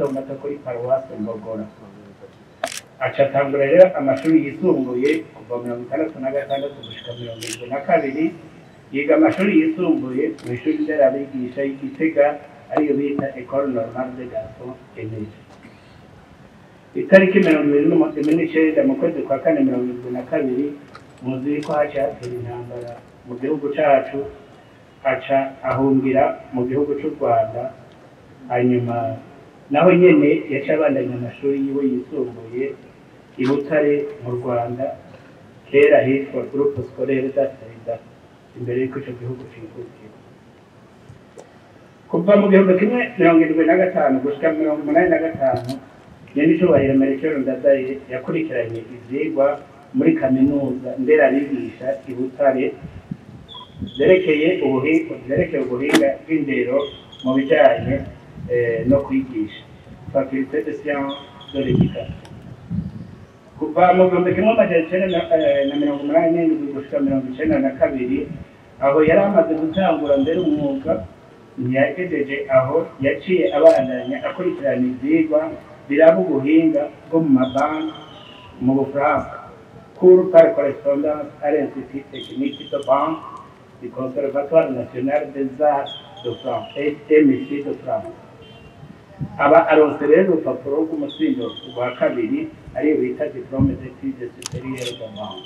mato mato kuri paruwasi mbogora aca atangura rero amashuri yisumbuye kuva mirongo itandatu na gatandatu gushika mirongo irindwi na kabiri yiga amashuri yisumbuye mu ishuri nderabigisha y'igitega ariyo bita ecole normale de garçon enege itariki mirongo ibiri n'umunani n'icenda mu kwezi kwa kane mirongo irindwi na kabiri muzi ko haciye hatera intambara mu gihugu cacu aca ahungira mu gihugu c'u rwanda hanyuma naho nyene yaca abandanya amashuri yiwe yisumbuye i butare mu rwanda kera hitwa groupe scolaire d'Asseda imbere y'uko ico gihugu cikukira kuva mu gihumbi kimwe mirongo irindwi na gatanu gushika mirongo umunani na gatanu nyenicubahiro merekero ndadaye yakurikiranye ivyigwa muri kaminuza nderabigisha i butare vyerekeye ubuhinga vyerekeye ubuhinga bw'indero mu bijanye eh, no kwigisha faculté de science de l'éducation kuva mu gihumbi kimwe amajana icenda na- eh, na mirongo umunani n'indwi gushika mirongo icenda na kabiri aho yari amaze gutangura mbere umwuga ntiyagejeje aho yaciye abandanya akurikirana ivyigwa biraba ubuhinga bwo mu mabanki mu bufaransa cours par correspondance à l'Institut technique de banque du Conservatoire national des arts de France MIC de France aba aronse rero urupapuro rw'umutsindo rwa kabiri ariyo bita diplome d'études supérieures de banque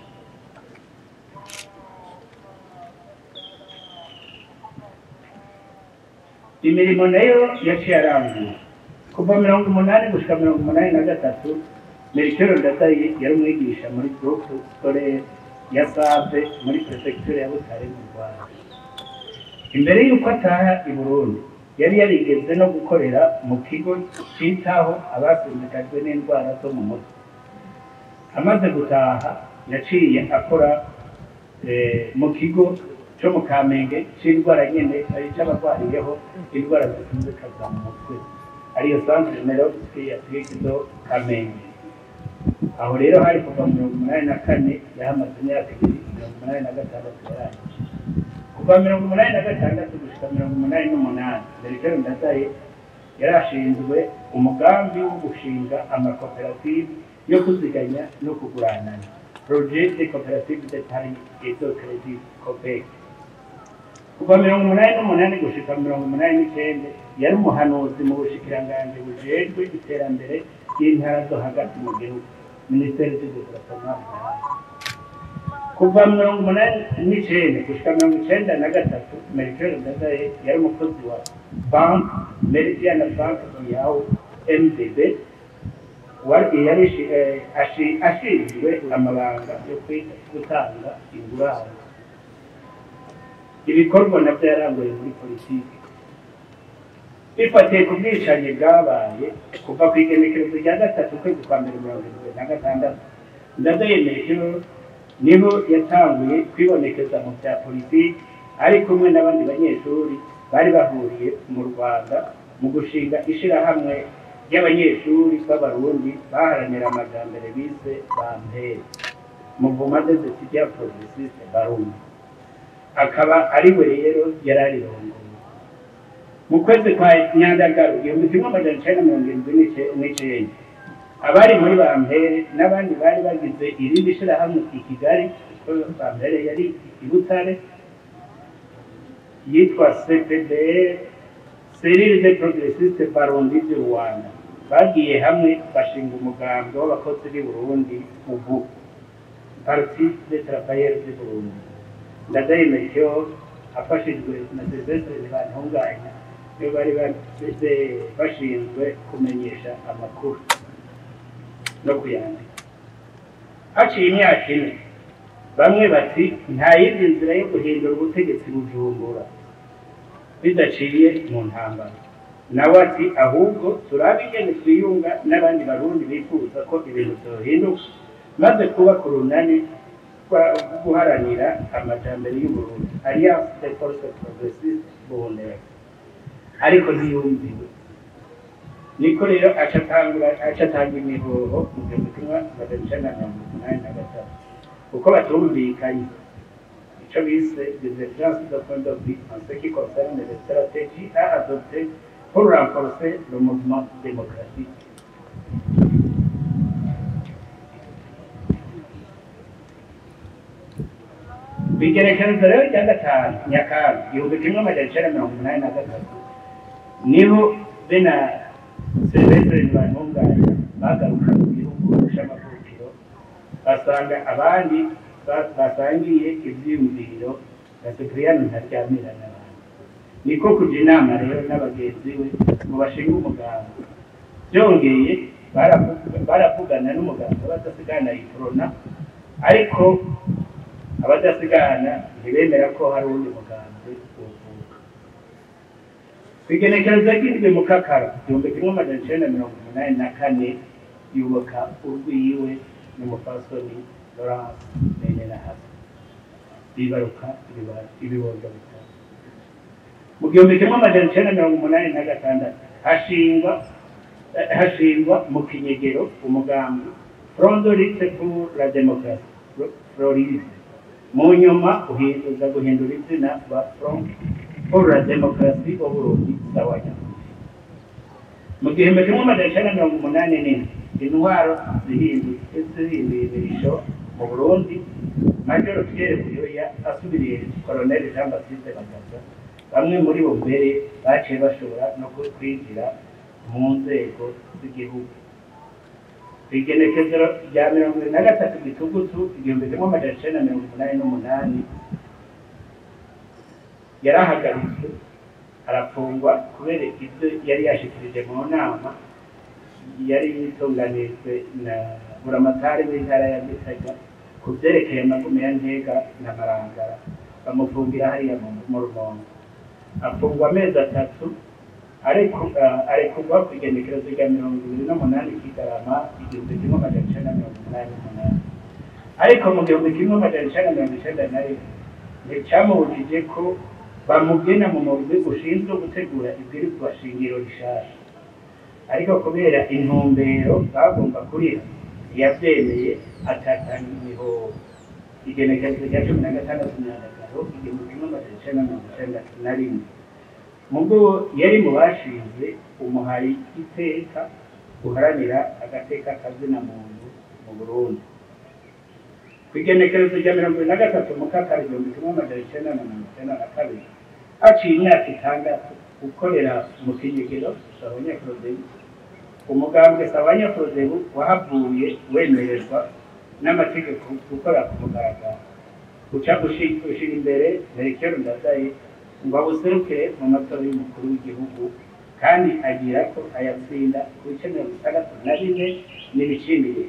imirimo nayo yaciye aranguye kuva mirongo umunani gushika mirongo umunani na gatatu merikero ndadaye yari umwigisha muri groupe scolaire ya save muri prefecture ya butare mu rwanda imbere y'uko ataha i burundi yari yarigeze no gukorera mu kigo citaho abasimbikajwe n'indwara zo mu mutwe amaze gutaha yaciye akora eh, mu kigo cyo mu kamenge c'indwara nyene ari c'abarwariyeho indwara zikunzikaza mu mutwe ariyo centre neuropsychiatrique do kamenge aho rero hari kuva mirongo umunani na kane yahamaze imyaka ibiri mirongo umunani na gatandatu yarangije kuva mirongo umunani na gatandatu gushika mirongo umunani n'umunani merikero ndadaye yari ashinzwe umugambi wo gushinga amakoperative yo kuziganya no kuguranana projet de coopérative de taille et de crédit copec kuva mirongo umunani n'umunani gushika mirongo umunani n'icenda yari umuhanuzi mu bushikiranganji bujejwe iterambere ry'intara zo hagati mu gihugu minisiteri z'ubudepartement kuva mirongo umunani n'icenda gushika mirongo icenda na gatatu merikero ndadaye yari umukozi wa banki meridiana banki yawo mdb wari yari ishi- eh, ashi- ashinzwe amabanga yo kwita gutanga ingurane ibikorwa nabyo yaranguye muri politiki bifatiye ku bwicanyi bwabaye kuva ku igenekerezo rya gatatu ukwezi kwa mbere mirongo irindwi na gatandatu ndadayemerekeho niho yatanguye kwibonekeza mu bya politiki ari kumwe n'abandi banyeshuri bari bahuriye mu rwanda mu gushinga ishirahamwe ry'abanyeshuri b'abarundi baharanira amajambere bise bampere muvuma de etudiant progressiste barundi akaba ari we rero yari arirongoye mu kwezi kwa nyandagaru igihumbi kimwe amajana icenda mirongo irindwi n'ice- n'icenda abari muri bampere n'abandi bari bagize irindi shirahamwe i kigali kuko bampere yari i butare yitwa cpdr serire de progressiste barundi du rwanda bagiye hamwe bashinga umugambi w'abakozi b'i burundi ubu parti de travailleurs du burundi ndadayemerekeho afashijwe na silvestre ntibantunganya nibo bari basize- bashinzwe kumenyesha amakuru no kuyandika haciye imyaka ine bamwe bati nta yindi nzira yo guhindura ubutegetsi bujumbura bidaciye mu ntambara nawe ati ahubwo turabe ingene twiyunga n'abandi barundi bifuza ko ibintu byohinduka maze kubaka urunani rwa- guharanira amajambere y'uburundi alliance des forces progressistes burundais ariko ntiyumviwe niko rero aca atangura aca atanga imihoho mu gihumbi kimwe magana icenda na mirongo umunani na gatatu kuko batumvikanye ico bise des exigences de point de vue en ce qui concerne les stratégies à adopter pour renforcer le mouvement démocratique. Bigerekerezo rero rya gatanu nyakanga igihumbi kimwe amajana icenda mirongo umunani na gatatu niho bena Silvestre Ntibantunganya bagaruka mu gihugu c'amavukiro basanga abandi ba- basangiye ivyiyumviro na Cipriano Ntaryamira n'abandi niko kuja inama rero n'abagenzi we ngo bashinge umuganga byongeye baravuga- baravugana n'umuganga badasigana iprona ariko abadasigana ntibemera ko hari uwundi mugambi uvuka kwigenekereza ry'indwi mu kakara igihumbi kimwe amajana icenda mirongo umunani na kane yubaka urwiwe n'umupfasoni Laurence Bene na Hasi bibaruka ibiba- ibibondo bitatu mu gihumbi kimwe amajana icenda mirongo umunani na gatandatu hashingwa eh, hashingwa mu kinyegero umugambi Front de lutte pour la démocratie Florize mu nyuma uhinduza guhindura izina ba Front pour la démocratie au Burundi sawanya mu gihumbi kimwe amajana icenda mirongo umunani n'ine intwaro zihindutse zihinduye imirisho mu Burundi Major Pierre Buyoya asubiriye Colonel Jean Baptiste Bagaza bamwe muri bo mbere baciye bashobora no kwinjira mu nzego z'igihugu igenekezero rya mirongo ibiri na gatatu gitugutu igihumbi kimwe amajana icenda mirongo umunani n'umunani yarahagaritswe arafungwa kubera ibyo yari yashikirije mu nama yari yitunganirijwe na buramatari w'intara ya Gitega ku vyerekeye amagume ya Ntega na Marangara bamufungira hariya mu- mu Rumonge afungwa amezi atatu ariko ah, arekurwa ku igenekerezo rya mirongo ibiri n'umunani kigarama igihumbi kimwe amajana icenda mirongo umunani n'umunani ariko mu gihumbi kimwe amajana icenda mirongo icenda na rimwe nticyamubujije ko bamugena mu murwi ushinzwe gutegura ibwirizwa shingiro rishasha ariko kubera intumbero bagomba kuriha yavyemeye atatanga imihoho igenekerezo rya cumi na gatandatu nyandagaro igihumbi kimwe amajana icenda mirongo icenda na rimwe mubwo yari mu bashinze umuhari iteka uharanira agateka kazina muntu mu Burundi ku igenekerezo rya mirongo ibiri na gatatu mu kakari igihumbi kimwe amajana icenda na mirongo icenda na kabiri haciye imyaka itandatu gukorera mu kinyegero sabanyaprodebu umugambwe sabanyaprodebu wahavuye wemererwa n'amategeko gukora ku mugaragaro guca gushira imbere merekero ndadaye ngo abuserukire mu matora y'umukuru w'igihugu kandi agira ko ayatsinda ku bice mirongo itandatu na bine n'ibicindire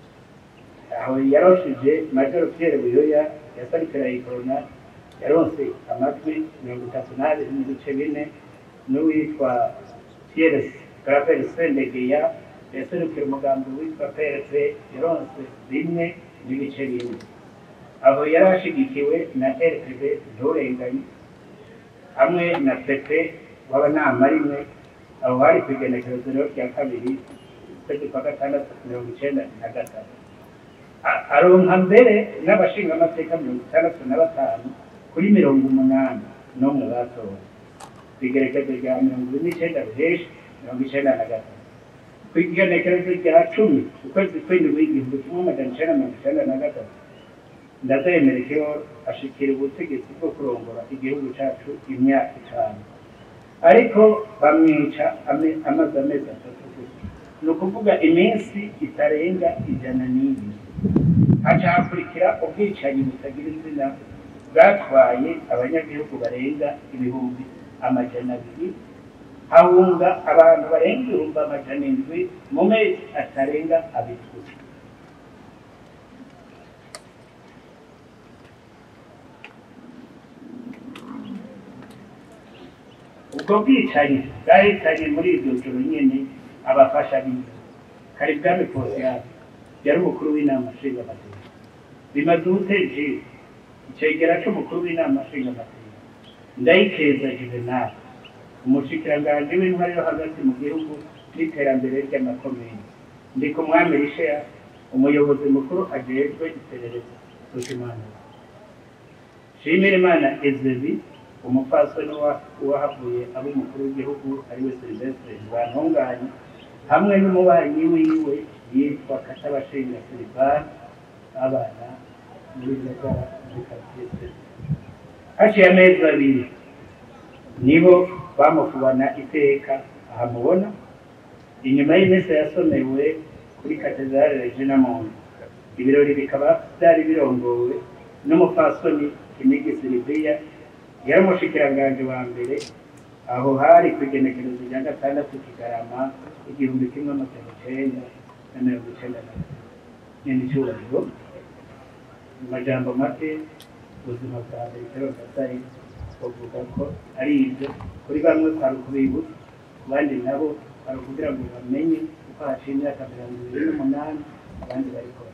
aho yaroshije majoro Pierre Buyoya yasarikira ikorona yaronse amajwi mirongo itatu n'abiri n'ibice bine n'uwitwa Pierre Claver Sendegeya yaserukira umugambi witwa PRP yaronse rimwe n'ibice bine aho yari ashigikiwe na RPB nturenganye hamwe na pepe w'abanama rimwe aho hari ku igenekerezo rero rya kabiri ukwezi kwa gatandatu mirongo icenda na gatatu A- aronka mbere n'abashingamateka mirongo itandatu na batanu kuri mirongo umunani n'umwe batowe ku igenekerezo rya mirongo ibiri n'icenda ruheshi mirongo icenda na gatatu ku igenekerezo rya cumi ukwezi kw'indwi igihumbi kimwe amajana icenda mirongo icenda na gatatu ndazemerekeho ashikira ubutegetsi bwo kurongora igihugu cacu imyaka itanu ariko bamwica ame- amaze amezi atatu gusa ni ukuvuga iminsi itarenga ijana n'ibiri haca hakurikira ubwicanyi butagira izina bwatwaye abanyagihugu barenga ibihumbi amajana abiri hahunga abantu barenga ibihumbi amajana indwi mu mezi atarenga abiri gusa ubwo bwicanyi bwahitanye muri iryo joro nyene abafasha biwe karibwami posiyani yari umukuru w'inama nshingamateka bimaze ubuteji icegera c'umukuru w'inama nshingamateka ndayikeza juvenal umushikiranganji w'intwari yo hagati mu gihugu n'iterambere ry'amakomini ndi ku mwami risheya umuyobozi mukuru ajejwe iperereza rushimana shimira imana ezebi umupfasoni wa- wahavuye aba umukuru w'igihugu ariwe silvestre ntibantunganye hamwe n'umubanyi wiwe yitwa katabashinga silivani abana muri gakora muri katiye haciye amezi abiri nibo bamufubana iteka aha mubona inyuma y'iminsi yasomewe kuri katedrale regina muntu ibirori bikaba byari birongowe n'umupfasoni kinigi siliviya yari umushikiranganji wa mbere aho hari ku igenekerezo rya gatandatu kigarama igihumbi kimwe amajana icenda na mirongo icenda na gatatu nyene icyubahiro mu majambo make ubuzima bwa mbere itero gatari bavuga ko ari ibyo kuri bamwe kwari ukubibutsa ku bandi nabo kwari ukugira ngo bamenye uko haciye imyaka mirongo ibiri n'umunani abandi bariko